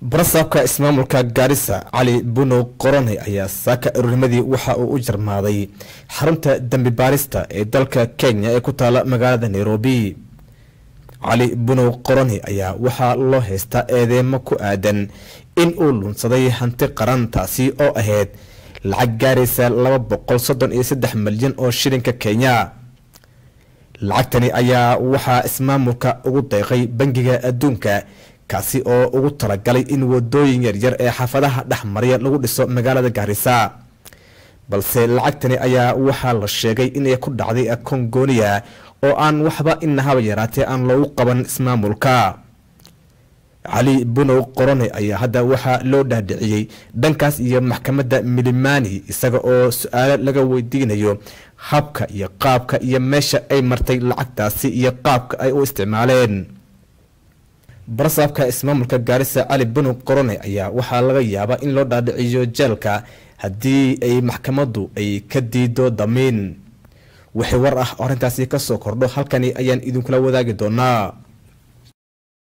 barasaabka ismaamulka gaarisa cali bunow qorone ayaa saaka ururnimadii waxa uu u jarmaaday xarunta dembi baarista ee dalka kenya ee ku taala magaalada nairobi cali bunow qorone ayaa waxaa loo haystaa eedeemo ku aadan in uu lunsaday hanti qaran taasi oo ahayd lacag gaaraysa laba boqol soddon iyo saddex milyan oo shilinka kenya lacagtani ayaa waxaa ismaamulka ugu deeqay bangiga adduunka kaasi oo ugu talagalay in wadooyin yaryar ee xaafadaha dhexmarya lagu dhiso magaalada gaarisa balse lacagtani ayaa waxaa la sheegay inay ku dhacday kongonia oo aan waxba inahaba yaraatee aan loogu qaban ismaamulka cali bunow qorone ayaa hadda waxaa loo dhaadhiciyey dhankaas iyo maxkamadda milimani isaga oo su-aalo laga weydiinayo habka iyo qaabka iyo meesha ay martay lacagtaasi iyo qaabka ay u isticmaaleen barasaabka ismaamulka gaarisa cali bunow qorone ayaa waxaa laga yaabaa in loo dhaadhiciyo jeelka haddii ay maxkamaddu ay ka diido damiin wixii war ah oo arrintaasi kasoo kordho halkani ayaan idinkula wadaagi doonaa